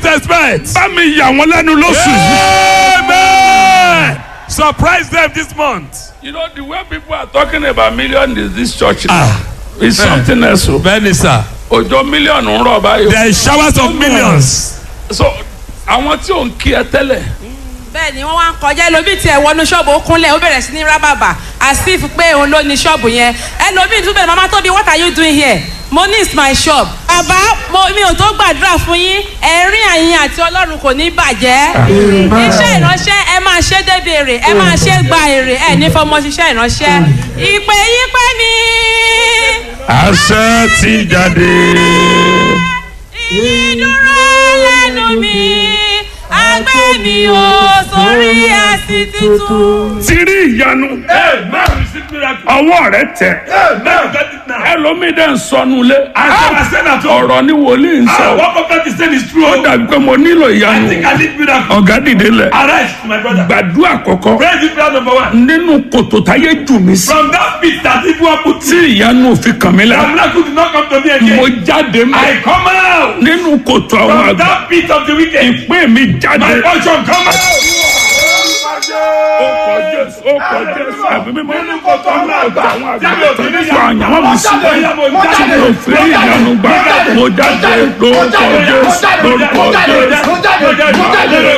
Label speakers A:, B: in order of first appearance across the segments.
A: least expect.
B: bá mi yà wọ́n lẹ́nu lóṣù yìí.
A: Amen. Surprise them this month.
B: you know the way people are talking about million in this church now
A: Ah.
B: is something else o.
A: Bẹ́ẹ̀ni sà.
B: òjò mílíọ̀nù ń rọ̀ báyìí.
A: There is showers of millions.
B: so àwọn tí ò ń kí ẹ tẹ́lẹ̀
C: bẹ́ẹ̀ ni wọ́n wá ń kọjá ẹlòmíì tiẹ̀ wọnú ṣọ́ọ̀bù ó kúnlẹ̀ ó bẹ̀rẹ̀ sí ní rábàbà asif pé òun ló ní ṣọ́ọ̀bù yẹn ẹlòmíì tún bẹ̀rẹ̀ mama tóbi what are you doing here mo ní is my shop. bàbá mo mi ò tó gbàdúrà fún yín ẹ̀rín àyìn àti ọlọ́run kò ní bàjẹ́ iṣẹ́ ìránṣẹ́ ẹ máa ṣe débi èrè ẹ máa ṣe gba èrè ẹ ní fọmọ ṣiṣẹ́ ìránṣẹ́ ìpè yín pé ní
B: àṣẹ ti jáde.
C: ìdúró lẹ́nu mi agbẹ́ mi ò sórí àsì tuntun.
B: ti rí ìyanu
A: Amen. Receive miracle.
B: ọwọ́ rẹ tẹ̀.
A: Amen. Get it now.
B: ẹlòmíì dẹ̀ ń sọnù lé.
A: I shall send at home.
B: ọ̀rọ̀ ni wòlíì ń
A: Ah,
B: sọ.
A: What prophet is saying is true.
B: ó dàbí pé mo nílò
A: I
B: ìyanu.
A: think I need miracle.
B: ọ̀gá dìde lẹ̀.
A: Arise, my brother.
B: gbàdúrà kọ̀kọ́.
A: Pray this prayer number one.
B: nínú kòtò táyé jù mí sí.
A: From that pit that people have put
B: tí ìyanu òfin kàn mí
A: the
B: la.
A: miracle did not come to me
B: mo
A: again.
B: jáde mọ́.
A: I come out
B: nínú kòtò àwọn
A: from
B: àgbà.
A: that pit of the wicked.
B: ìpín mi
A: My
B: jáde.
A: portion come out.
B: ó kọ jésù ó kọ jésù ẹ̀mí mímọ́.
A: Nínú kòtò àwọn àgbà.
B: àwọn àgbà
A: Tí mi ò
B: tó
A: fi
B: ní
A: ní
B: sọ àyànwó mi sí.
A: Bóyá mo
B: tí
A: jáde.
B: mi ò fi rí ìyanu gbà. mo jáde lórúkọ jésù lórúkọ jésù.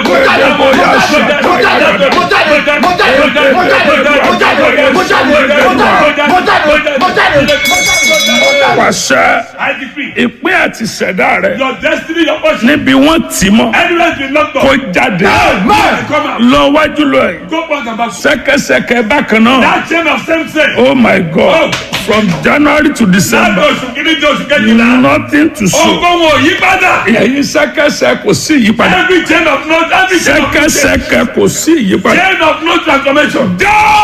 B: pàṣẹ
A: I decree
B: ìpín àti ìṣẹ̀dá rẹ
A: your destiny, your portion,
B: níbi wọ́n tì mọ́
A: anywhere you locked
B: kó
A: up,
B: jáde
A: come out.
B: lọ wájú lọ ẹ̀
A: Go back and back.
B: sẹ́kẹsẹkẹ bákan náà
A: That chain of same sex.
B: oh my god from january to
A: Láti
B: december
A: oṣù kìíní di oṣù kejìlá.
B: nothing to show
A: Ogun wo yí padà.
B: ẹ̀yin sẹ́kẹsẹ kò sí ìyípadà
A: Every chain of no every chain of no change.
B: sẹ́kẹsẹkẹ kò sí ìyípadà.
A: Chain of no transformation.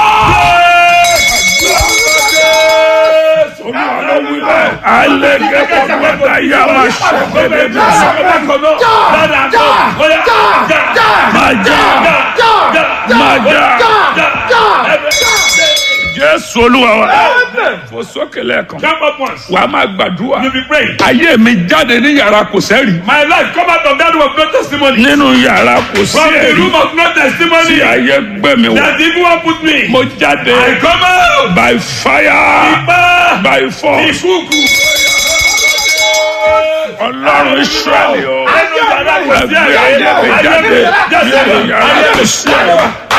B: alẹ́gẹ́ kọ́kọ́tà yà máa ṣẹ́gbẹ́dẹ́ bí máa já máa já jésù olúwa wa fò sókè lẹ́ẹ̀kan
A: Jump up once.
B: wàá máa gbàdúrà
A: You be praying.
B: ayé mi jáde ní yàrá kò sẹ́rì
A: My life come out of that room of no testimony.
B: nínú yàrá kò sí
A: From the
B: ẹ̀rí
A: room of no
B: tí
A: testimony.
B: ayé gbé mi wọ̀
A: That the evil one put me.
B: mo jáde
A: I come out.
B: by fire
A: Ipa.
B: by force
A: Ìkúùkù.
B: ọlọ́run israẹli o
A: Ẹnu yàrá kò sí
B: ẹgbẹ́ ayé mi jáde
A: Jáde.
B: nínú yàrá kò sí ẹ̀rí